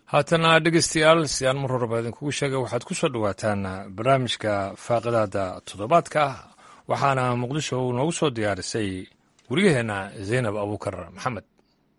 haatana dhegeystayaal si aan mar horeba idinkugu sheegay waxaad ku soo dhowaataan barnaamijka faaqidaada toddobaadka ah waxaana muqdisho noogu soo diyaarisay wariyaheenna zaynab abuukar maxamed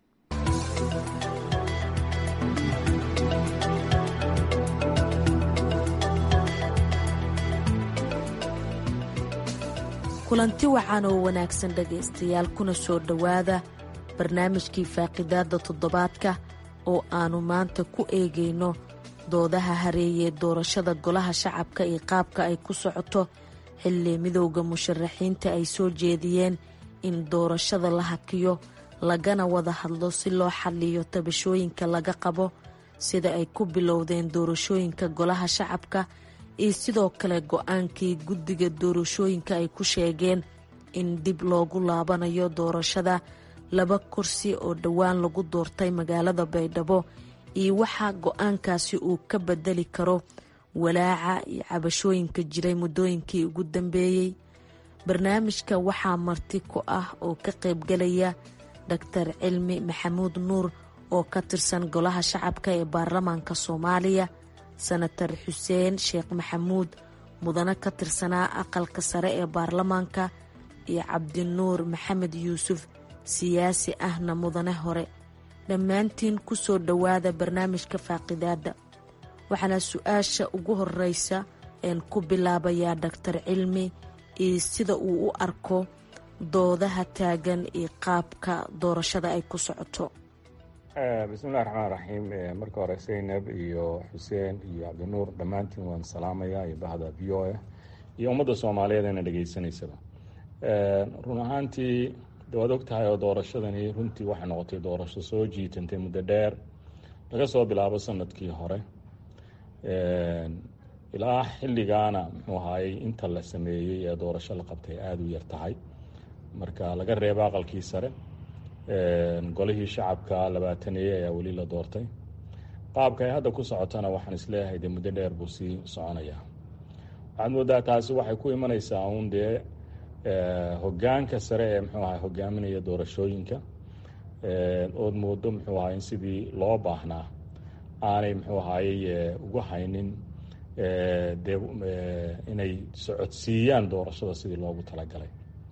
kulanti wacan oo wanaagsan dhegaystayaal kuna soo dhowaada barnaamijkii faaqidaadda toddobaadka oo aannu maanta ku eegayno doodaha hareeyee doorashada golaha shacabka iyo qaabka ay ku socoto xilli midowda musharaxiinta ay soo jeediyeen in doorashada la hakiyo lagana wada hadlo si loo xalliyo tabashooyinka laga qabo sida ay ku bilowdeen doorashooyinka golaha shacabka iyo sidoo kale go-aankii guddiga doorashooyinka ay ku sheegeen in dib loogu laabanayo doorashada laba kursi oo dhowaan lagu doortay magaalada baydhabo iyo waxaa go-aankaasi uu ka bedeli karo walaaca iyo cabashooyinka jiray muddooyinkii ugu dambeeyey barnaamijka waxaa marti ku ah oo ka qaybgalaya doctor cilmi maxamuud nuur oo ka tirsan golaha shacabka ee baarlamaanka soomaaliya senatar xuseen sheekh maxamuud mudane ka tirsanaa aqalka sare ee baarlamaanka iyo cabdinuur maxamed yuusuf siyaasi ahna mudane hore dhammaantiin ku soo dhowaada barnaamijka faaqidaadda waxaana su-aasha ugu horeysa een ku bilaabayaa doctor cilmi iyo sida uu u arko doodaha taagan iyo qaabka doorashada ay ku socoto bismillahi raxmaan raxiim marka hore zaynab iyo xuseen iyo cabdinuur dhammaantiin waan salaamayaa iyo bahda v o a iyo ummadda soomaaliyeed eena dhegaysanaysaba run ahaantii waad og tahay oo doorashadani runtii waxay noqotay doorasho soo jiitantay muddo dheer laga soo bilaabo sanadkii hore ilaa xilligaana muxuu ahaayey inta la sameeyey ee doorasho la qabtay aada u yar tahay marka laga reebo aqalkii sare golihii shacabka labaataneeye ayaa weli la doortay qaabka ay hadda ku socotana waxaan isleeyahay dee muddo dheer buu sii soconayaa waxaad moodaa taasi waxay ku imanaysaa uun dee hogaanka sare ee muxuu ahay hogaaminaya doorashooyinka ood moodo muxuu ahay in sidii loo baahnaa aanay muxuu ahaayey ugu haynin dee inay socodsiiyaan doorashada sidii loogu talagalay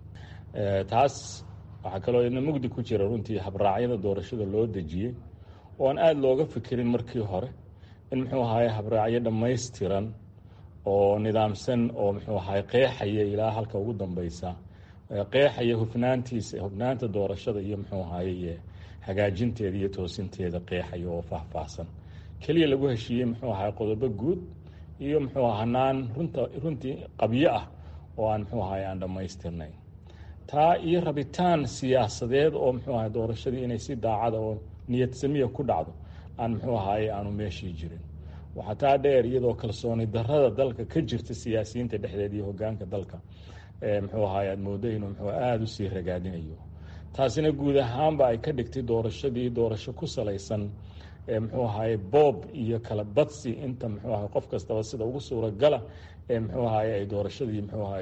taas waxaa kaloo idna mugdi ku jira runtii habraacyada doorashada loo dejiyey oo aan aada looga fikirin markii hore in muxuu ahaye habraacyo dhammaystiran oo nidaamsan oo muxuu ahaye qeexaya ilaa halka ugu dambeysa qeexaya hufnaantiisa hufnaanta doorashada iyo muxuu ahaye hagaajinteeda iyo toosinteeda qeexaya oo faahfaahsan keliya lagu heshiiyey muxuu ahaye qodobo guud iyo muxuu hanaan runta runtii qabyo ah oo aan muxuu ahaye aan dhammaystirnayn taa iyo rabitaan siyaasadeed oo muxuu ahay doorashadii inay si daacada oo niyad samiya ku dhacdo aan muxuu ahaye aanu meeshii jirin waxaa taa dheer iyadoo kalsooni darada dalka ka jirta siyaasiyiinta dhexdeed iyo hogaanka dalka muxuu ahaye aad moodo inuu muxuu aada u sii ragaadinayo taasina guud ahaanba ay ka dhigtay doorashadii doorasho ku salaysan muxuu ahaye boob iyo kala badsi inta muxuu ahay qof kastaba sida ugu suuragala ee muxuu ahaye ay doorashadii muxuu ahaye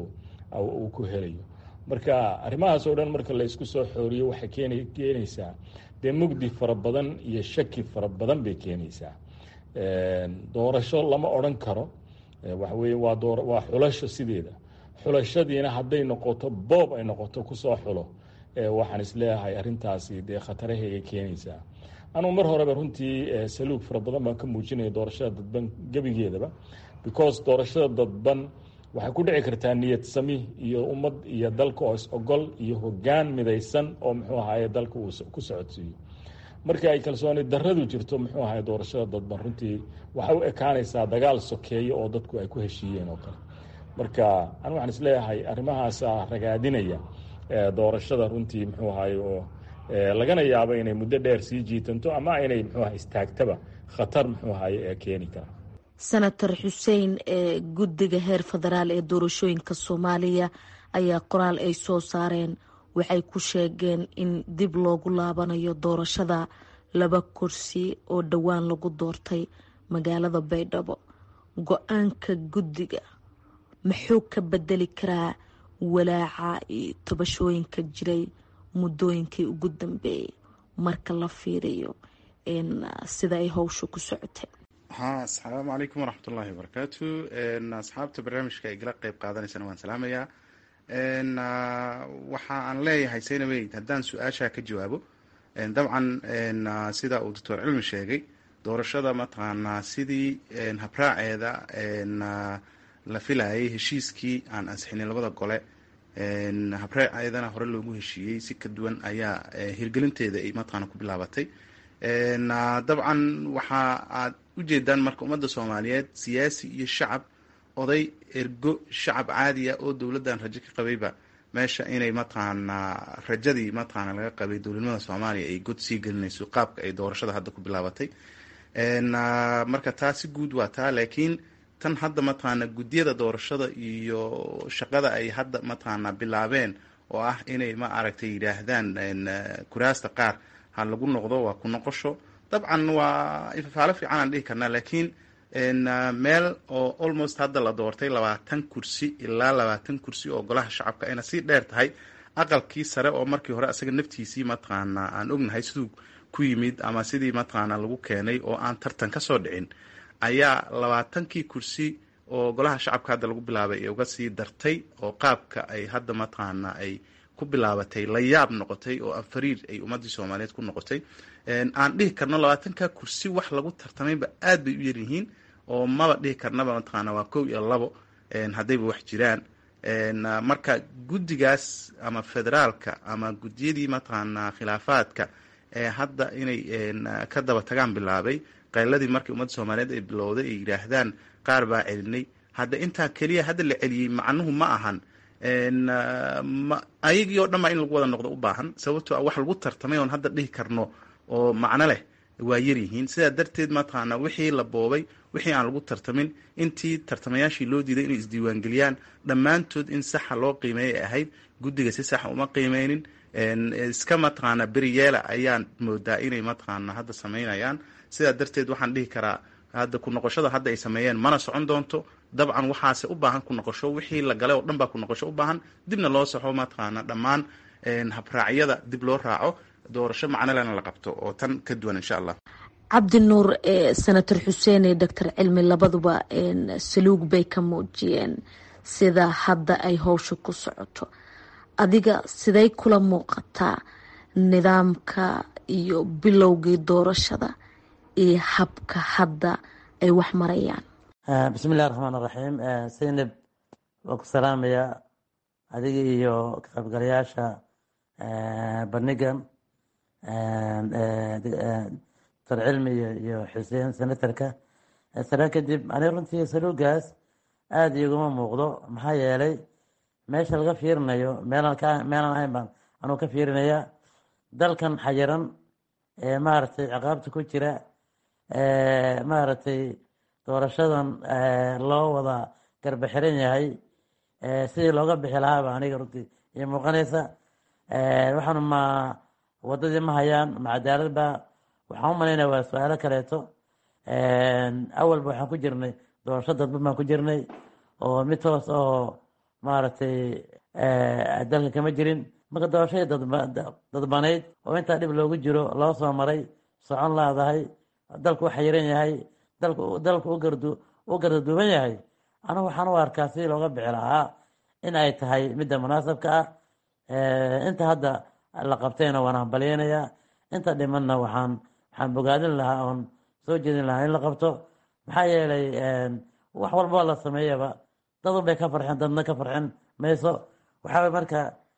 uu ku helayo marka arrimahaas oo dhan marka la isku soo xooriyo waxay keen keenaysaa dee mugdi fara badan iyo shaki fara badan bay keenaysaa doorasho lama odran karo waxa weye waa doo waa xulasho sideeda xulashadiina hadday noqoto boob ay noqoto kusoo xulo waxaan isleeyahay arrintaasi dee khataraheegay keenaysaa anugu mar horeba runtii saluug fara badan baan ka muujinaya doorashada dadban gebigeedaba because doorashada dadban waxay ku dhici kartaa niyad sami iyo ummad iyo dalka oo is-ogol iyo hogaan midaysan oo muxuu ahaye dalka uu ku socodsiiyo markii ay kalsooni daradu jirto muxuu ahaye doorashada dadban runtii waxay u ekaanaysaa dagaal sokeeyo oo dadku ay ku heshiiyeen oo kale marka anu waxaan isleeyahay arrimahaasa ragaadinaya doorashada runtii muxuu ahaye oo lagana yaabo inay muddo dheer sii jiitanto ama inay muxuu ahay istaagtaba khatar muxuu ahaye ee keeni kara senator xuseen ee guddiga heer federaal ee doorashooyinka soomaaliya ayaa qoraal ay soo saareen waxay ku sheegeen in dib loogu laabanayo doorashada laba kursi oo dhowaan lagu doortay magaalada baydhabo go-aanka guddiga muxuu ka bedeli karaa walaaca iyo tabashooyinka jiray muddooyinkii ugu dambeeyay marka la fiiriyo sida ay howsha ku socotay ha asalaamu calaykum waraxmatullahi wabarakaatu asxaabta barnaamijka ay gala qeyb qaadanaysana waan salaamayaa waxa aan leeyahay saynabey haddaan su-aashaa ka jawaabo dabcan sida uu doctor cilmi sheegay doorashada mataqaanaa sidii habraaceeda la filayay heshiiskii aan ansixinin labada gole habraaceedana hore loogu heshiiyey si ka duwan ayaa hirgelinteeda ay mataqaana ku bilaabatay dabcan waxa aad ujeedaan marka ummadda soomaaliyeed siyaasi iyo shacab oday ergo shacab caadiya oo dowladdan rajo ka qabayba meesha inay mataqaanaa rajadii mataqaana laga qabay dowladnimada soomaaliya ay god sii gelinayso qaabka ay doorashada hadda ku bilaabatay marka taa si guud waa taa laakiin tan hadda mataqaana guddiyada doorashada iyo shaqada ay hadda mataqaana bilaabeen oo ah inay ma aragtay yidhaahdaan kuraasta qaar ha lagu noqdo waa ku noqosho dabcan waa ifafaalo fiican aan dhihi karnaa laakiin meel oo almost hadda la doortay labaatan kursi ilaa labaatan kursi oo golaha shacabka ayna sii dheer tahay aqalkii sare oo markii hore asaga naftiisii mataqaana aan ognahay siduu ku yimid ama sidii mataqaana lagu keenay oo aan tartan ka soo dhicin ayaa labaatankii kursi oo golaha shacabka hadda lagu bilaabay ee uga sii dartay oo qaabka ay hadda mataqaana ay ku bilaabatay la yaab noqotay oo anfariir ay ummadii soomaaliyeed ku noqotay aan dhihi karno labaatanka kursi wax lagu tartamayba aad bay u yaryihiin oo maba dhihi karnaba mataqaana waa kow iyo labo haddayba wax jiraan marka guddigaas ama federaalka ama guddiyadii mataqaana khilaafaadka ee hadda inay ka daba tagaan bilaabay qayladii markii ummadda soomaaliyeed ay bilowday ay yidhaahdaan qaar baa celinay hadda intaa keliya hadda la celiyey macnuhu ma ahan ayagii oo dhan baa in lagu wada noqdo u baahan sababtoo a wax lagu tartamay oon hadda dhihi karno oo macno leh waa yaryihiin sidaa darteed mataqaana wixii la boobay wixii aan lagu tartamin intii tartamayaashii loo diiday inay isdiiwaangeliyaan dhammaantood in saxa loo qiimeeyay ay ahayd guddiga si saxa uma qiimeynin iska mataqaana beriyeela ayaan moodaa inay mataqaana hadda samaynayaan sidaa darteed waxaan dhihi karaa hadda ku noqoshada hadda ay sameeyeen mana socon doonto dabcan waxaase u baahan ku noqosho wixii la galay oo dhan baa ku noqosho u baahan dibna loo saxo mataqaana dhammaan habraacyada dib loo raaco doorasho macnolena la qabto oo tan ka duwan insha allah cabdi nuur senator xuseen iyo doctor cilmi labaduba saluug bay ka muujiyeen sida hadda ay howsha ku socoto adiga siday kula muuqataa nidaamka iyo bilowgii doorashada iyo habka hadda ay wax marayaan bismi illahi raxmaan raxiim saynab waa ku salaamaya adiga iyo ka qaybgalayaasha bandhigan doctor cilmi iyo xuseen senatorka sare kadib ani runtii saluugaas aada iguma muuqdo maxaa yeelay meesha laga fiirinayo meelaan ka meelaan ahayn baan anuu ka fiirinaya dalkan xayiran ee maaragtay ciqaabta ku jira maaragtay doorashadan loo wada garba xiran yahay sidii looga bixi lahaaba aniga runtii iyo muuqanaysa waxaan ma wadadii ma hayaan ma cadaalad ba waxaan u malaynaya waa su-aalo kaleeto awalba waxaan ku jirnay doorasho dadban baan ku jirnay oo mid toos oo maaragtay dalka kama jirin marka doorashadii dadbanayd oo intaa dhib loogu jiro loo soo maray socon laadahay dalku u xayiran yahay dalku u gardaduuban yahay anigu waxaan u arkaa sidii looga bixi lahaa in ay tahay midda munaasabka ah inta hadda la qabtayna waan hambalyeynayaa inta dhimanna waxaan waxaan bogaadin lahaa oon soo jeedin lahaa in la qabto maxaa yeelay wax walboo la sameeyaba dadun bay ka farxeen dadna ka farxin mayso waxaa marka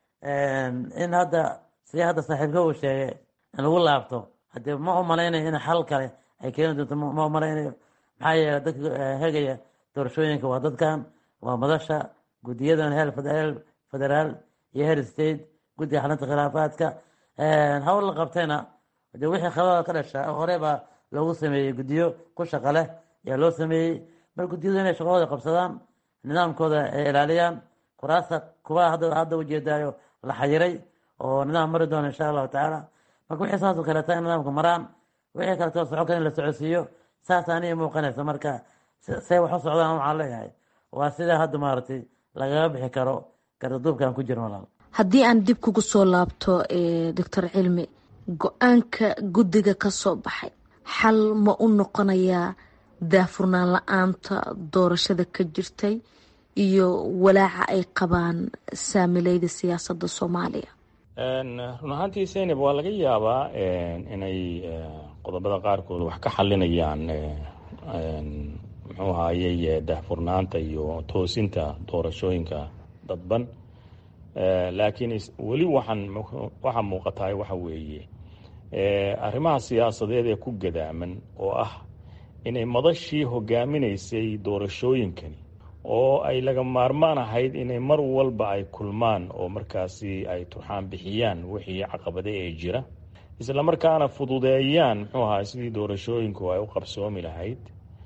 in hadda sidii hadda saaxiibka uu sheegay in lagu laabto haddee ma u malaynayo in xal kale ay keeni doonto ma u malaynayo maxaa yeelay dadka hegaya doorashooyinka waa dadkan waa madasha guddiyadan heel federaal iyo heer state guddiga xalinta khilaafaadka hawl la qabtayna de wixii khalada ka dhasha hore baa loogu sameeyey guddiyo ku shaqa leh ayaa loo sameeyey mar guddiyadu inay shaqadooda qabsadaan nidaamkooda ay ilaaliyaan kuraasta kuwa hadda ujeedaayo la xayiray oo nidaam mari doona insha allahu tacaala marka wixii saasoo kaleeta in nidaamka maraan wixii kaleeto soco kale in la socodsiiyo saas aniga muuqanaysa marka say wax u socdaan waxaan leeyahay waa sidaa hadda maaragtay lagaga bixi karo gardaduubkaan ku jirno walaal haddii aan dib kugu soo laabto doctor cilmi go-aanka guddiga ka soo baxay xal ma u noqonayaa daafurnaan la-aanta doorashada ka jirtay iyo walaaca ay qabaan saamileyda siyaasadda soomaaliya run ahaantii seynab waa laga yaabaa inay qodobada qaarkood wax ka xalinayaan muxuu ahaayey daahfurnaanta iyo toosinta doorashooyinka dadban laakiin weli waxaan waxaa muuqataay waxa weeye arrimaha siyaasadeed ee ku gadaaman oo ah inay madashii hogaaminaysay doorashooyinkani oo ay laga maarmaan ahayd inay mar walba ay kulmaan oo markaasi ay turxaan bixiyaan wixii caqabade ee jira isla markaana fududeeyaan muxuu ahaay sidii doorashooyinku ay u qabsoomi lahayd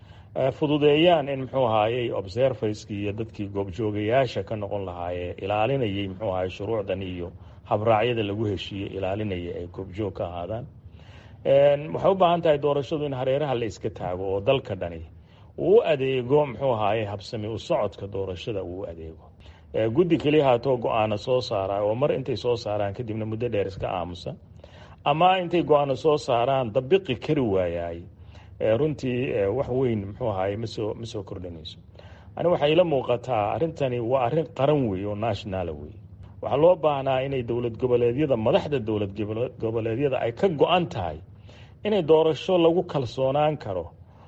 fududeeyaan in muxuu ahaayey observerskii iyo dadkii goobjoogayaasha ka noqon lahaayee ilaalinayay muxuu ahaay shuruucdan iyo habraacyada lagu heshiiyey ilaalinaya ay goobjoog ka ahaadaan waxay u baahan tahay doorashadu in hareeraha la iska taago oo dalka dhani uu u adeego muxuu ahaaye habsami u socodka doorashada uu u adeego guddi keliya haatoo go-aano soo saara oo mar intay soo saaraan kadibna muddo dheer iska aamusa ama intay go-aano soo saaraan dabiqi kari waayaay runtii wax weyn muxuu ahaye masoo ma soo kordhinayso ani waxay ila muuqataa arrintani waa arrin qaran wey oo nationala wey waxaa loo baahnaa inay dowlad goboleedyada madaxda dowlad goboleedyada ay ka go-an tahay inay doorasho lagu kalsoonaan karo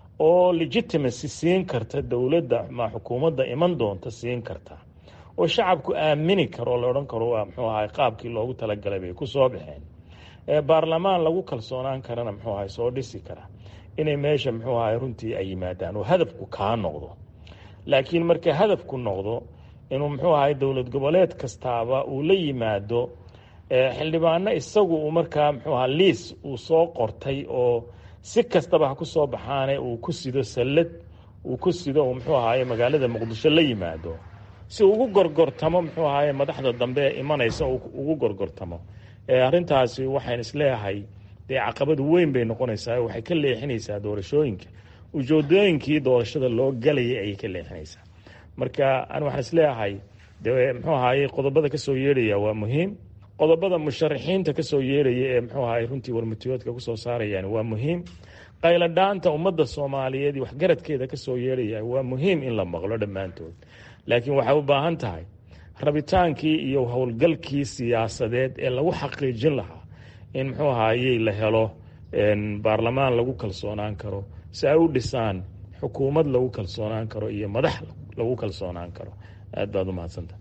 oo legitimacy siin karta dowladda ma xukuumadda iman doonta siin karta oo shacabku aamini karo la odhan karo waa muxuu ahay qaabkii loogu talagalay bay ku soo baxeen baarlamaan lagu kalsoonaan karana muxuu ahay soo dhisi kara inay meesha muxuu ahay runtii ay yimaadaan oo hadafku kaa noqdo laakiin marka hadafku noqdo inuu muxuu ahay dowlad goboleed kastaaba uu la yimaado xildhibaano isagu uu markaa muxuu aha liis uu soo qortay oo si kastaba ha ku soo baxaane uu ku sido sallad uu ku sido uu muxuu ahaye magaalada muqdisho la yimaado si ugu gorgortamo muxuu ahaye madaxda dambe ee imanaysa ugu gorgortamo arrintaasi waxayn isleeyahay dee caqabad weyn bay noqonaysaa waxay ka leexinaysaa doorashooyinka ujeedooyinkii doorashada loo galayay ayay ka leexinaysaa marka ani waxaan isleeyahay de muxuu ahaye qodobada kasoo yeedhaya waa muhiim qodobada musharaxiinta kasoo yeeraya ee muxuu ahaye runtii warmutiyoodka kusoo saarayaan waa muhiim qayladhaanta ummadda soomaaliyeed iyo waxgaradkeeda kasoo yeeraya waa muhiim in la maqlo dhammaantood laakiin waxay u baahan tahay rabitaankii iyo howlgalkii siyaasadeed ee lagu xaqiijin lahaa in muxuu ahaayey la helo baarlamaan lagu kalsoonaan karo si ay u dhisaan xukuumad lagu kalsoonaan karo iyo madax lagu kalsoonaan karo aad baad u mahadsanta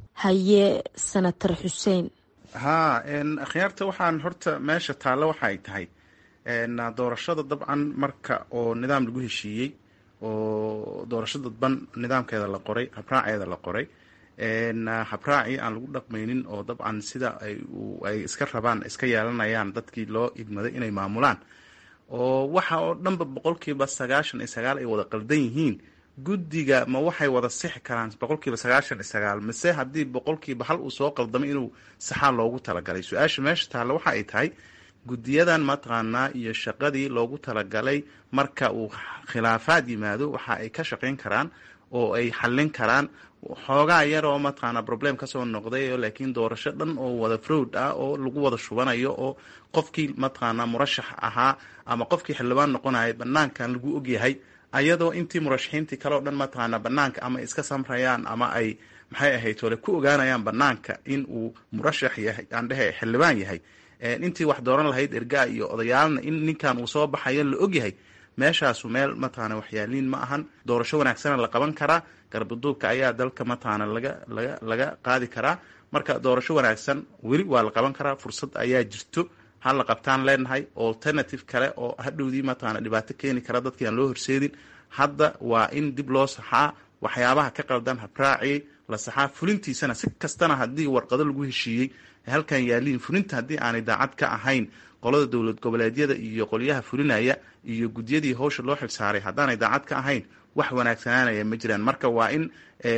haye senator xuseen haa akhyaarta waxaan horta meesha taallo waxa ay tahay doorashada dabcan marka oo nidaam lagu heshiiyey oo doorasho dadban nidaamkeeda la qoray habraaceeda la qoray habraacii aan lagu dhaqmaynin oo dabcan sida ay iska rabaan iska yeelanayaan dadkii loo idmaday inay maamulaan oo waxa oo dhanba boqolkiiba sagaashan iyo sagaal ay wada qaldan yihiin guddiga ma waxay wada sixi karaan boqolkiiba sagaashan iyo sagaal mise haddii boqolkiiba hal uu soo qaldamay inuu saxaa loogu talagalay su-aasha meesha taalla waxa ay tahay guddiyadan mataqaanaa iyo shaqadii loogu talagalay marka uu khilaafaad yimaado waxa ay ka shaqayn karaan oo ay xallin karaan xoogaa yaroo mataqaanaa problem kasoo noqday laakiin doorasho dhan oo wada frowd ah oo lagu wada shubanayo oo qofkii mataqaanaa murashax ahaa ama qofkii xildhibaan noqonaya banaankan lagu ogyahay ayadoo intii murashaxiintii kale o dhan mataqaanaa banaanka ama iska samrayaan ama ay maxay ahayd ole ku ogaanayaan banaanka in uu murashax yahay aan dhehe xildhibaan yahay intii wax dooran lahayd ergaa iyo odayaalna in ninkan uu soo baxayo la ogyahay meeshaasu meel mataqaana waxyaaliin ma ahan doorasho wanaagsana la qaban karaa garbaduubka ayaa dalka mataqaana laga laga laga qaadi karaa marka doorasho wanaagsan weli waa la qaban karaa fursad ayaa jirto ha la qabtaan leenahay alternative kale oo hadhowdii mataqaana dhibaato keeni kara dadkii aan loo horseedin hadda waa in dib loo saxaa waxyaabaha ka qaldan habraacii la saxaa fulintiisana si kastana haddii warqado lagu heshiiyey halkan yaaliin fulinta haddii aanay daacad ka ahayn qolada dowlad goboleedyada iyo qolyaha fulinaya iyo gudyadii howsha loo xilsaaray haddaanay daacad ka ahayn wax wanaagsanaanaya ma jiraan marka waa in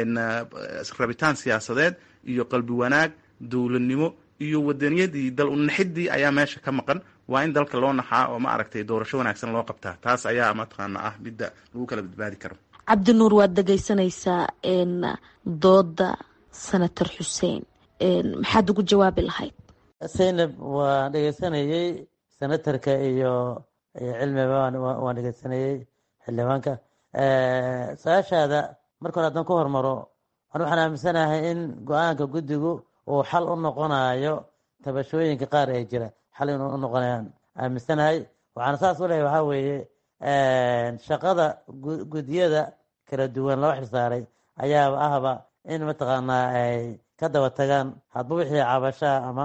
rabitaan siyaasadeed iyo qalbi wanaag dowladnimo iyo wadaniyadii dal unaxidii ayaa meesha ka maqan waa in dalka loo naxaa oo ma aragtay doorasho wanaagsan loo qabtaa taas ayaa mataqaana ah midda lagu kala badbaadi karo cabdinuur waad dhegaysanaysaa dooda senator xuseen maxaad ugu jawaabi lahayd zaynab waan dhegeysanayey senatarka iyo cilmiba waan dhegeysanayey xildhibaanka su-aashaada marka hore haddaan ku hormaro an waxaan aaminsanahay in go-aanka guddigu uu xal u noqonayo tabashooyinka qaar ee jira xal inuu u noqonayaan aaminsanahay waxaana saas u lehay waxaa weeye shaqada guddiyada kala duwan loo xilsaaray ayaaba ahba in mataqaanaa ay ka daba tagaan hadba wixii cabashaa ama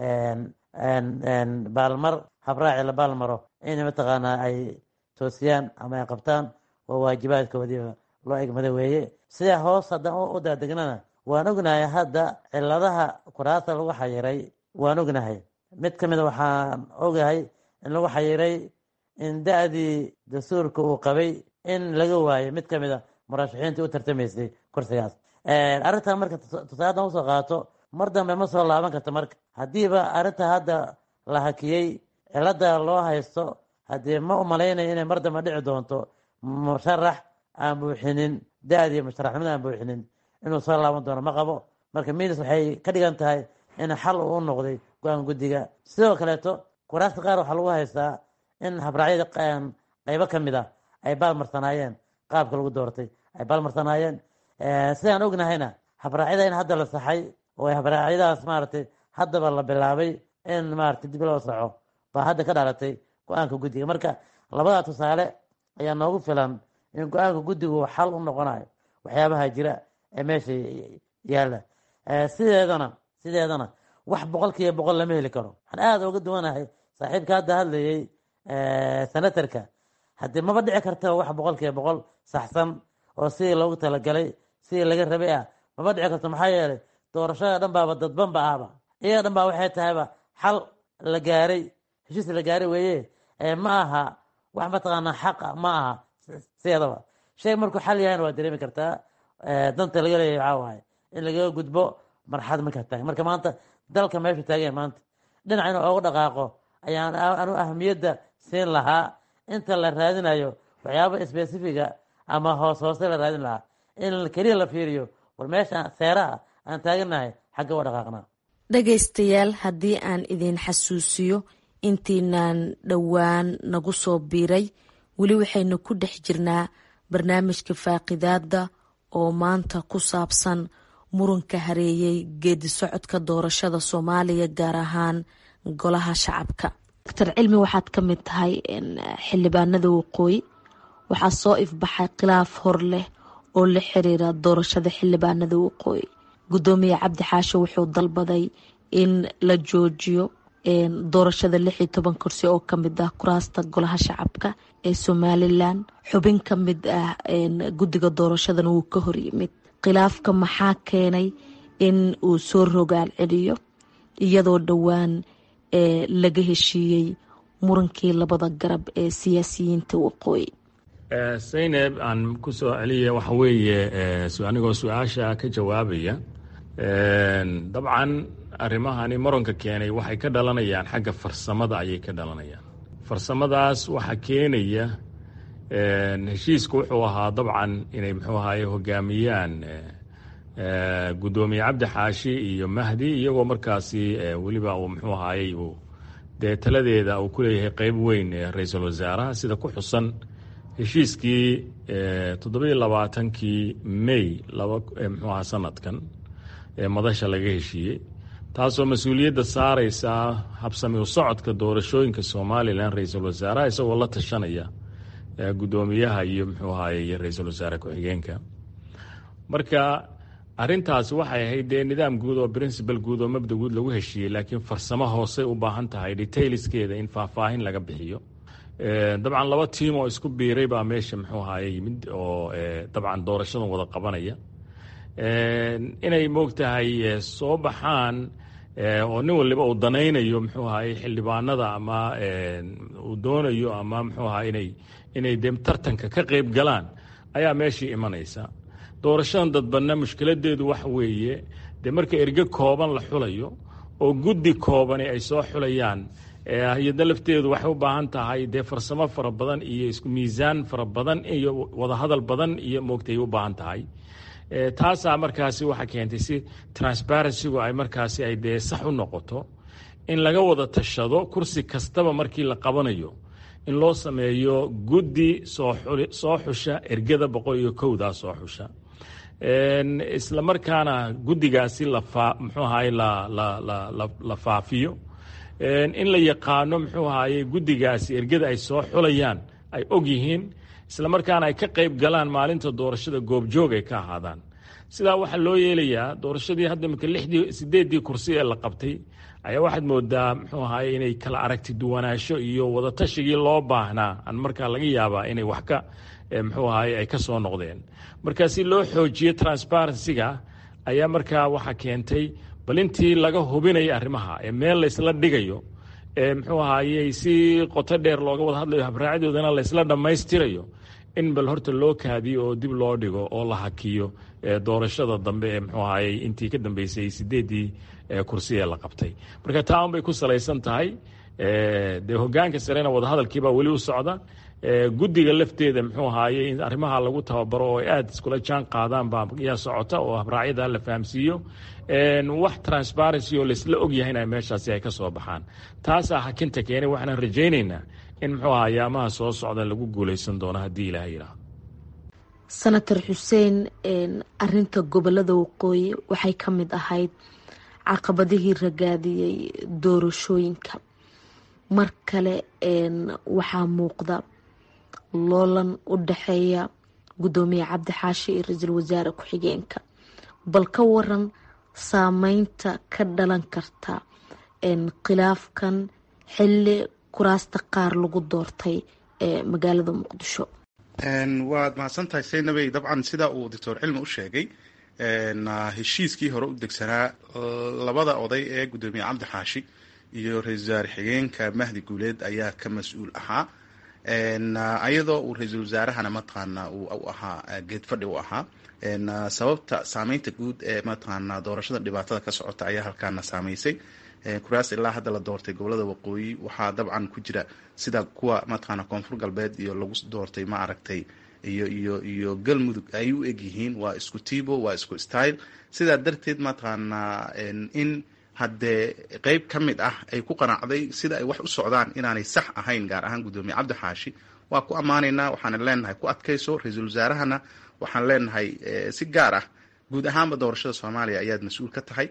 baalmar habraaci la baalmaro in mataqaanaa ay toosiyaan ama ay qabtaan waa waajibaadkoodiiba loo egmada weeye sidaa hoos haddaan u daadegnana waan ognahay hadda ciladaha kuraasta lagu xayiray waan ognahay mid ka mida waxaan ogahay in lagu xayiray in da-dii dastuurka uu qabay in laga waayo mid ka mida murashaxiintii u tartamaysay kursigaas arrintan marka tusaadan usoo qaato mar dambe ma soo laaban karta marka haddiiba arrinta hadda la hakiyey cilada loo haysto haddii ma umalaynayo inay mar dambe dhici doonto musharax aan buuxinin da-dii musharaxnimada aan buuxinin inuu soo laaban doono ma qabo marka minis waxay ka dhigan tahay in xal uu u noqday go-aan guddiga sidoo kaleeto kuraasta qaar waxaa lagu haystaa in habraacyada qeybo ka mid a ay baalmarsanaayeen qaabka lagu doortay ay baalmarsanaayeen sidaan ognahayna habraacyada in hadda la saxay oo habraacyadaas maaragtay haddaba la bilaabay in maaragtay dib loo saxo baa hadda ka dhalatay go-aanka guddiga marka labadaa tusaale ayaa noogu filan in go-aanka guddigu xal u noqonayo waxyaabaha jira ee meesha yaalla sideedana sideedana wax boqol kiiba boqol lama heli karo waxaan aada uga duwanahay saaxiibka hadda hadlayay senatarka haddii maba dhici karta wax boqol kiiba boqol saxsan oo sidii loogu talagalay sidii laga rabay ah maba dhici karto maxaa yeelay doorashada dhan baaba dadbanba ahba iyaga dhan baa waxay tahayba xal la gaaray heshiis la gaaray weeye ma aha wax mataqaanaa xaqa ma aha sideedaba shay markuu xal yahayna waa dareemi kartaa danta laga leeyahy waxaa waaye in lagaga gudbo marxad markaa taagan marka maanta dalka meeshu taagan maanta dhinac inuu oogu dhaqaaqo ayaan anu ahamiyadda siin lahaa inta la raadinayo waxyaaba specifiga ama hoos hoose la raadin lahaa in keliya la fiiriyo war meesha seeraha aan taaganahay xagga u dhaqaaqnaa dhegaystayaal haddii aan idin xasuusiyo intiinaan dhowaan nagu soo biiray weli waxaynu ku dhex jirnaa barnaamijka faaqidaada oo maanta ku saabsan muranka hareeyay geedi socodka doorashada soomaaliya gaar ahaan golaha shacabka doctor cilmi waxaad ka mid tahay xildhibaanada waqooyi waxaa soo ifbaxay khilaaf hor leh oo la xiriira doorashada xildhibaanada waqooyi gudoomiye cabdi xaashe wuxuu dalbaday in la joojiyo doorashada lix iyo toban kursi oo kamid ah kuraasta golaha shacabka ee somalilan xubin ka mid ah guddiga doorashadana wuu ka horyimid khilaafka maxaa keenay in uu soo rogaal celiyo iyadoo dhowaan laga heshiiyey murankii labada garab ee siyaasiyiinta waqooyi saynab aan ku soo celiya waxa weeye anigoo su-aasha ka jawaabaya dabcan arrimahani muranka keenay waxay ka dhalanayaan xagga farsamada ayay ka dhalanayaan farsamadaas waxaa keenaya heshiisku wuxuu ahaa dabcan inay muxuu ahaye hogaamiyaan guddoomiye cabdi xaashi iyo mahdi iyagoo markaasi weliba uu muxuu ahaayey uu dee taladeeda uu ku leeyahay qeyb weyn ra-iisul wasaaraha sida ku xusan heshiiskii toddobiyo labaatankii may laba muxuu aha sanadkan ee madasha laga heshiiyey taasoo mas-uuliyadda saareysa habsami u socodka doorashooyinka somalilan ra-iisul wasaaraha isagoo la tashanaya guddoomiyaha iyo muxuu ahaye ra-iisul wasaare ku-xigeenka marka arintaasi waxay ahayd dee nidaam guud oo principal guud oo mabda guud lagu heshiiyey laakiin farsamo hoosey u baahan tahay detailskeeda in faahfaahin laga bixiyo dabcan laba tiim oo isku biiray baa meesha muxuu ahaye yimid oo dabcan doorashadan wada qabanaya inay moogtahay soo baxaan oo nin waliba uu danaynayo muxuu ahaye xildhibaanada ama uu doonayo ama muxuu ahaye inay inay de tartanka ka qeyb galaan ayaa meeshii imanaysa doorashadan dadbanna mushkiladeedu waxa weeye dee marka erge kooban la xulayo oo guddi koobani ay soo xulayaan hay-adda lafteedu waxay u baahan tahay dee farsamo fara badan iyo isku miisaan fara badan iyo wadahadal badan iyo moogtay u baahan tahay taasaa markaasi waxaa keentay si transparencygu ay markaasi ay dee sax u noqoto in laga wada tashado kursi kastaba markii la qabanayo in loo sameeyo guddi soo xusha ergada boqol iyo kowdaa soo xusha isla markaana guddigaasi mxuu ahaye la faafiyo in la yaqaano muxuu ahaye guddigaasi ergada ay soo xulayaan ay og yihiin isla markaana ay ka qayb galaan maalinta doorashada goobjoog ay ka ahaadaan sidaa waxaa loo yeelayaa doorashadii hadda imika lixdii sideeddii kursi ee la qabtay ayaa waxaad moodaa muxuu ahaye inay kala aragti duwanaansho iyo wadatashigai loo baahnaa aan markaa laga yaabaa inay wax ka muxuu ahaye ay ka soo noqdeen marka si loo xoojiyo transparencyga ayaa markaa waxaa keentay bal intii laga hubinaya arrimaha ee meel laysla dhigayo ee muxuu ahaye si qoto dheer looga wada hadlayo habraacadoodana laysla dhammaystirayo in bal horta loo kaadiyo oo dib loo dhigo oo la hakiyo doorashada dambe ee muxuu ahaye intii ka dambeysay sideeddii kursi ee la qabtay marka taa un bay ku salaysan tahay dee hogaanka sarena wadahadalkiibaa weli u socda guddiga lafteeda muxuu ahaye in arrimaha lagu tababaro oo ay aada iskula jaan qaadaan baa yaa socota oo habraacyada la fahamsiiyo wax transparency oo laysla ogyahayna meeshaasi ay ka soo baxaan taasaa hakinta keenay waxaan rajaynaynaa in muxuu aha ayaamaha soo socda lagu guuleysan doono haddii ilaah yidhaahdo senator xuseen arinta gobolada waqooyi waxay ka mid ahayd caqabadihii ragaadiyey doorashooyinka mar kale waxaa muuqda loolan u dhexeeya guddoomiye cabdi xaashi iyo ra-iisul wasaare ku-xigeenka bal ka waran saameynta ka dhalan karta khilaafkan xilli kuraasta qaar lagu doortay ee magaalada muqdisho waad mahadsantahay saynabey dabcan sidaa uu doctor cilmi u sheegay heshiiskii hore u degsanaa labada oday ee guddoomiye cabdi xaashi iyo ra-isul wasaare xigeenka mahdi guuleed ayaa ka mas-uul ahaa ayadoo uu ra-iisul wasaarahana mataqaana u ahaa geed fadhi u ahaa sababta saameynta guud ee mataqaana doorashada dhibaatada ka socota ayaa halkaana saameysay kuraas ilaa hadda la doortay gobolada waqooyi waxaa dabcan ku jira sida kuwa mataqaana koonfur galbeed iyo lagu doortay ma aragtay iyo iyo iyo galmudug ay u egyihiin waa isku tibo waa isku style sidaa darteed mataqaana in haddee qeyb ka mid ah ay ku qanacday sida ay wax u socdaan inaanay sax ahayn gaar ahaan guddoomiye cabdi xaashi waa ku ammaanaynaa waxaana leenahay ku adkayso ra-iisul wasaarahana waxaan leenahay si gaar ah guud ahaanba doorashada soomaaliya ayaad mas-uul ka tahay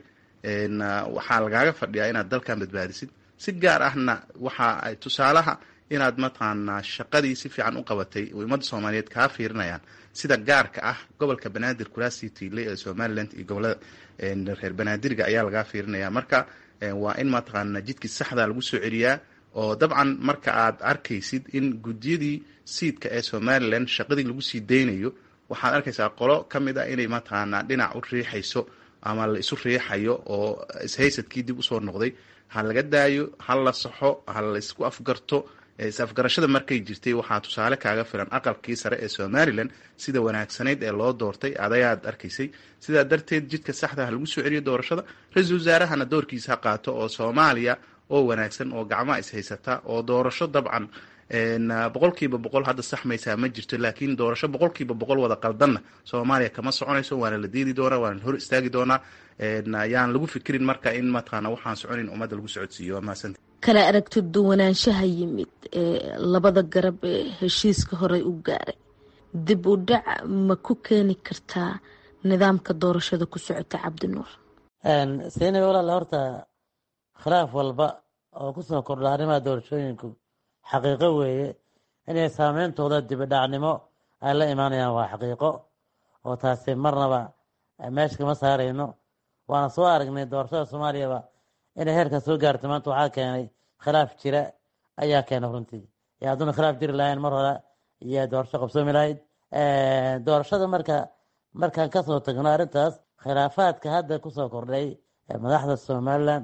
waxaa lagaaga fadhiyaa inaad dalkan badbaadisid si gaar ahna waxa ay tusaalaha inaad mataqaanaa shaqadii si fiican u qabatay ummadda soomaaliyeed kaa fiirinayaan sida gaarka ah gobolka banaadir kuraasii tiile ee somaliland iyo gobolada reer banaadirga ayaa lagaa fiirinaya marka waa in mataqaana jidkii saxda lagu soo celiyaa oo dabcan marka aad arkaysid in guddiyadii siidka ee somalilan shaqadii lagu sii daynayo waxaad arkaysaa qolo ka mid a inay mataqaanaa dhinac u riixayso ama la isu riixayo oo ishaysadkii dib usoo noqday ha laga daayo ha la saxo ha la isku afgarto is-afgarashada markay jirtay waxaa tusaale kaaga filan aqalkii sare ee somalilan sida wanaagsanayd ee loo doortay adayaad arkaysay sidaa darteed jidka saxda ha lagu soo celiyo doorashada ra-iisul wasaarahana doorkiisa ha qaato oo soomaaliya oo wanaagsan oo gacmaha is-haysata oo doorasho dabcan boqolkiiba boqol hadda saxmaysaa ma jirto laakiin doorasho boqolkiiba boqol wada qaldanna soomaaliya kama soconayso waana la diidi doonaa waana la hor istaagi doonaa yaan lagu fikirin marka in mataqaana waxaan soconin ummadda lagu socodsiiyo waa mahadsanti kala aragti duwanaanshaha yimid ee labada garab ee heshiiska horey u gaaray dib u dhac ma ku keeni kartaa nidaamka doorashada ku socota cabdinuur siinay walaala horta khilaaf walba oo kusoo kordha arrimaha doorashooyinku xaqiiqo weeye inay saameyntooda dibidhacnimo ay la imaanayaan waa xaqiiqo oo taasi marnaba meesha kama saarayno waana soo aragnay doorashada soomaaliyaba inay heerkaa soo gaarto maanta waxaa keenay khilaaf jira ayaa keenay runtii yo hadduuna khilaaf jiri lahayn mar hore iyo doorasho qabsoomi lahayd doorashada marka markaan kasoo tagno arrintaas khilaafaadka hadda kusoo kordhay madaxda somalilan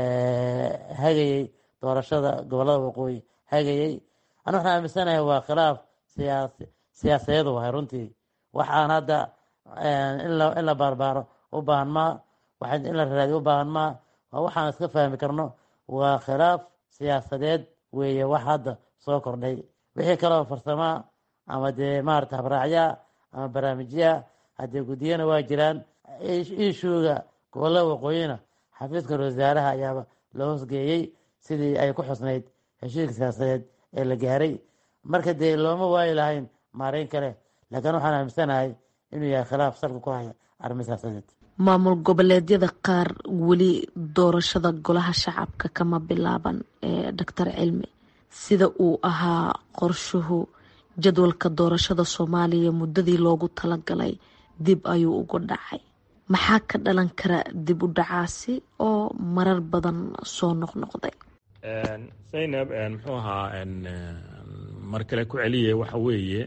hagayey doorashada gobolada waqooyi hagayey ana waxaan aaminsanahay waa khilaaf siyaas siyaasadeed wahay runtii waxaan hadda in la baarbaaro u baahan maa waxaan in la raadiyo u baahan maa waa waxaan iska fahmi karno waa khilaaf siyaasadeed weeye wax hadda soo kordhay wixii kaleo farsamaa ama dee maarata habraacyaa ama barnaamijyaa haddee guddiyana waa jiraan ishuuga gobolada waqooyina xafiiska wasaaraha ayaaba loo hoosgeeyey sidii ay ku xusnayd heshiiska siyaasadeed ee la gaaray marka dee looma waayi lahayn maareyn kale laakiin waxaan aaminsanahay inuu yahay khilaaf salka ku haya arrimo siyaasadeed maamul goboleedyada qaar weli doorashada golaha shacabka kama bilaaban ee doctor cilmi sida uu ahaa qorshuhu jadwalka doorashada soomaaliya muddadii loogu talagalay dib ayuu ugu dhacay maxaa ka dhalan kara dib u dhacaasi oo marar badan soo noqnoqday zaynab muxuu ahaa mar kale ku celiye waxa weeye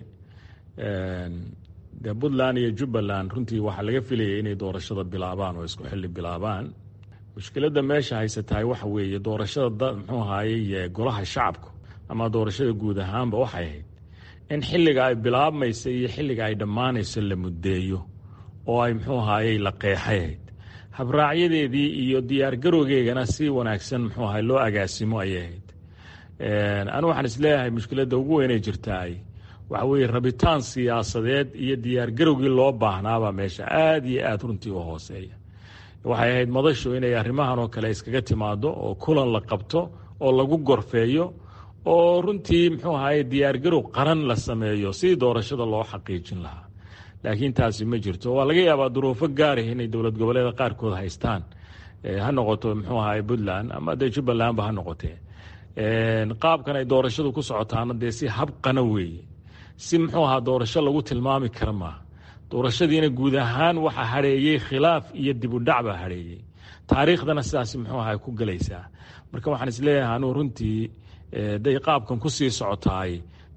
de puntland iyo jubbaland runtii waxaa laga filayay inay doorashada bilaabaan oo isku xilli bilaabaan mushkiladda meesha haysatahay waxa weeye doorashada muxuu ahaaye golaha shacabku ama doorashada guud ahaanba waxay ahayd in xilliga ay bilaabmaysa iyo xilliga ay dhammaanayso la muddeeyo oo ay muxuu ahaayey la qeexayahayd habraacyadeedii iyo diyaargarowgeegana si wanaagsan muxuu ahay loo agaasimo ayay ahayd anu waxaan isleeyahay mushkiladda ugu weynay jirtaay waxa weeye rabitaan siyaasadeed iyo diyaargarowgii loo baahnaabaa meesha aada iyo aada runtii u hooseeya waxay ahayd madashu inay arrimahan oo kale iskaga timaado oo kulan la qabto oo lagu gorfeeyo oo runtii muxuu ahaye diyaargarow qaran la sameeyo si doorashada loo xaqiijin lahaa laakiin taasi ma jirto waa laga yaabaa duruufo gaarah inay dowlad goboleeda qaarkood haystaan ha noqoto muxuu ahaye puntland ama dee jubbalandba ha noqotee qaabkan ay doorashadu ku socotaana dee si habqana weeye si muxuu ahaa doorasho lagu tilmaami kara maaha doorashadiina guud ahaan waxa hadheeyey khilaaf iyo dib u dhac baa hadheeyey taariikhdana sidaas muxuu ahaa ku gelaysaa marka waxaan isleeyahay anuu runtii day qaabkan ku sii socotaay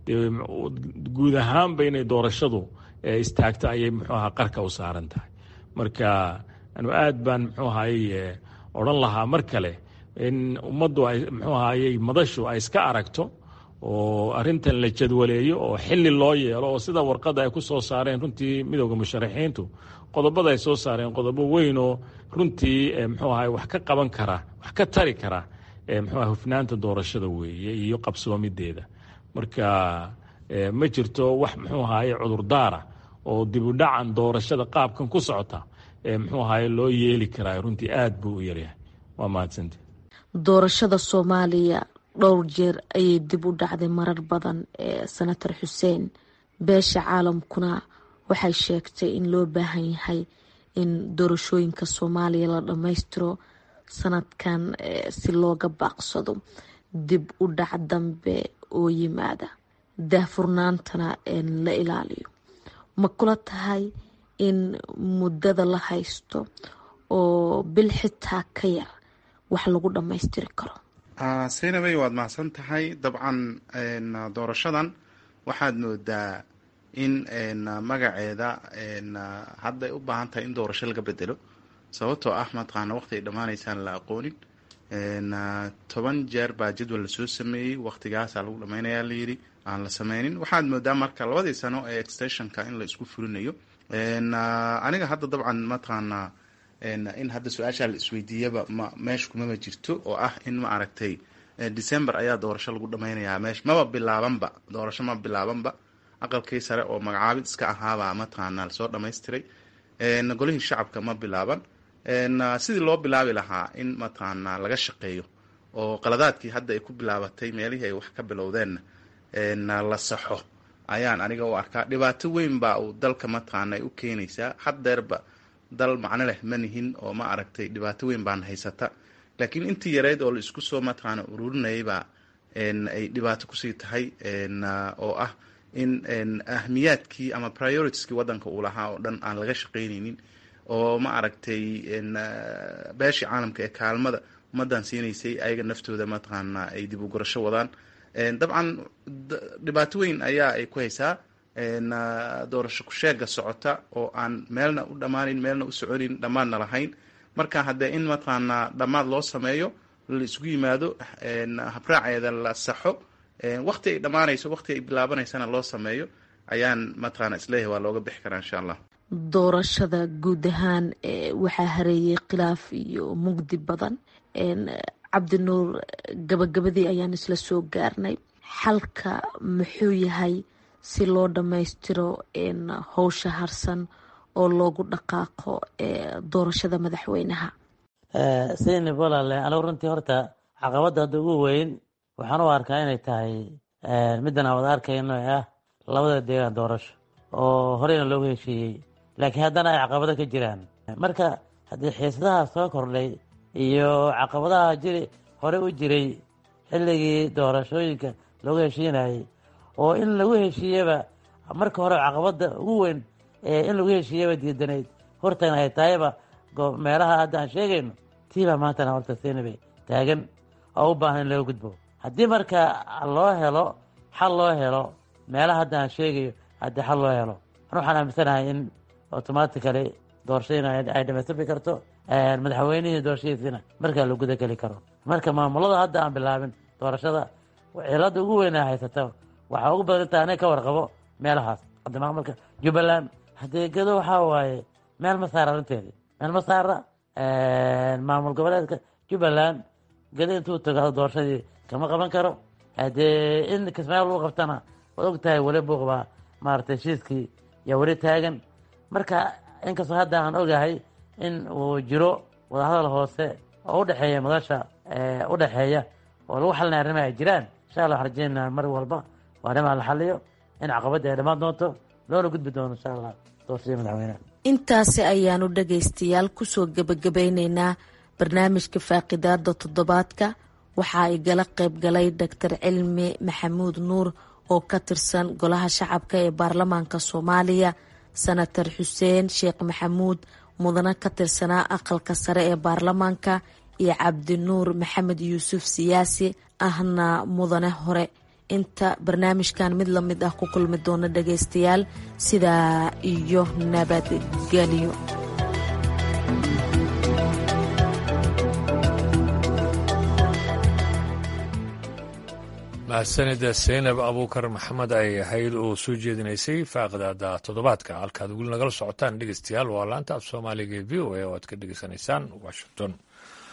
guud ahaanba inay doorashadu istaagto ayay muxuu ahaa qarka u saaran tahay marka anu aad baan muxuu ahaye odhan lahaa mar kale in ummaddu ay muxuu ahaye madashu ay iska aragto oo arintan la jadwaleeyo oo xili loo yeelo oo sida warqadda ay ku soo saareen runtii midooda musharaxiintu qodobada ay soo saareen qodobo weynoo runtii muxuu ahay wax ka qaban kara wax ka tari kara muxuu hufnaanta doorashada weeye iyo qabsoomideeda marka ma jirto wax muxuu ahaye cudurdaara oo dib u dhacan doorashada qaabkan ku socota muxuu ahaye loo yeeli karaa runtii aad buu u yaryahay waa mahadsante doorashada soomaaliya dhowr jeer ayay dib u dhacday marar badan ee senator xuseen beesha caalamkuna waxay sheegtay in loo baahan yahay in doorashooyinka soomaaliya la dhammaystiro sanadkan si looga baaqsado dib u dhac dambe oo yimaada daahfurnaantana la ilaaliyo ma kula tahay in muddada la haysto oo bil xitaa ka yar wax lagu dhammaystiri karo saynabey waad mahadsan tahay dabcan doorashadan waxaad moodaa in magaceeda hadday u baahan tahay in doorasho laga bedelo sababtoo ah mataqaana waqti ay dhammaanaysaan la aqoonin toban jeer baa jadwal lasoo sameeyey waqtigaasaa lagu dhammaynayaa layidhi aan la sameynin waxaad moodaa marka labadii sano ee extensionka in la isku fulinayo aniga hadda dabcan mataqaana in hadda su-aashaa la isweydiiyaba ma meesha kumama jirto oo ah in ma aragtay december ayaa doorasho lagu dhamaynayaa meesha maba bilaabanba doorasho ma bilaabanba aqalkii sare oo magacaabid iska ahaabaa mataqaana lasoo dhamaystiray golihii shacabka ma bilaaban sidii loo bilaabi lahaa in mataqaana laga shaqeeyo oo qaladaadkii hadda ay ku bilaabatay meelihii ay wax ka bilowdeenna la saxo ayaan aniga u arkaa dhibaato weyn baa uu dalka mataqaana ay u keenaysaa haddeerba dal macno leh ma nihin oo ma aragtay dhibaato weyn baan haysata laakiin intii yareyd oo la isku soo mataqaana ururinayabaa ay dhibaato kusii tahay oo ah in ahmiyaadkii ama prioritieskii waddanka uu lahaa oo dhan aan laga shaqaynaynin oo ma aragtay beeshii caalamka ee kaalmada ummaddan siinaysay ayaga naftooda mataqaana ay dib u gurasho wadaan dabcan dhibaato weyn ayaa ay ku haysaa doorasho kusheega socota oo aan meelna u dhammaanin meelna u soconin dhammaadna lahayn marka haddee in mataqaanaa dhammaad loo sameeyo la isugu yimaado habraaceeda la saxo wakti ay dhammaanayso wakti ay bilaabanaysana loo sameeyo ayaan mataqaana isleeyahay waa looga bixi karaa insha allah doorashada guud ahaan waxaa hareeyay khilaaf iyo mugdi badan cabdinuur gabagabadii ayaan isla soo gaarnay xalka muxuu yahay si loo dhammaystiro howsha harsan oo loogu dhaqaaqo doorashada madaxweynaha saynab walaale anigu runtii horta caqabadda hadda ugu weyn waxaan u arkaa inay tahay middan aan wada arkayno ee ah labada deegaan doorasho oo horeyna loogu heshiiyey laakiin haddana ay caqabado ka jiraan marka haddii xiisadaha soo kordhay iyo caqabadaha jiri hore u jiray xilligii doorashooyinka loogu heshiinayay oo in lagu heshiiyeba marka hore caqabadda ugu weyn ee in lagu heshiiyaba diidanayd hortana ay tahayba meelaha hadda aan sheegayno tiibaa maantana horta seenabay taagan oo u baahan in laga gudbo haddii marka loo helo xal loo helo meelaha hadda aan sheegayo haddii xal loo helo an waxaan aaminsanahay in automatically doorashadiina ay dhamaystirmi karto madaxweynihii doorashadiisina markaa la guda geli karo marka maamulada hadda aan bilaabin doorashada cilada ugu weynaa haysata waxaa ugu badan inta aniga ka warqabo meelahaas hadda maamulka jubbaland haddee gado waxaa waaye meel ma saara arrinteedii meel ma saara maamul goboleedka jubbaland gado intuu tago doorashadii kama qaban karo haddee in kismaayo lagu qabtana waad og tahay weli buuqbaa maaragtay heshiiskii yaa weli taagan marka inkastoo hadda aan ogahay in uu jiro wadahadal hoose oo u dhexeeya madasha u dhexeeya oo lagu xalinaya arrimaha ay jiraan insha allah waxaan rajeynaa mar walba oo arrimaha la xaliyo in caqabadda ay dhammaan doonto loona gudbi doono insha allah doorashadii madaxweyneha intaasi ayaanu dhagaystayaal kusoo gebagabeyneynaa barnaamijka faaqidaada toddobaadka waxaa igala qayb galay doctor cilmi maxamuud nuur oo ka tirsan golaha shacabka ee baarlamaanka soomaaliya senator xuseen sheekh maxamuud mudane ka tirsanaa aqalka sare ee baarlamaanka iyo cabdinuur maxamed yuusuf siyaasi ahna mudane hore inta barnaamijkan mid lamid ah ku kulmi doona dhagaystayaal sidaa iyo nabadgelyo mahadsanida seynab abuukar maxamed ay ahayd oo soo jeedinaysay faaqidaada toddobaadka halkaad weli nagala socotaan dhegeystayaal waa laanta af soomaaliga ee v o a oo aad ka dhegeysanaysaan washington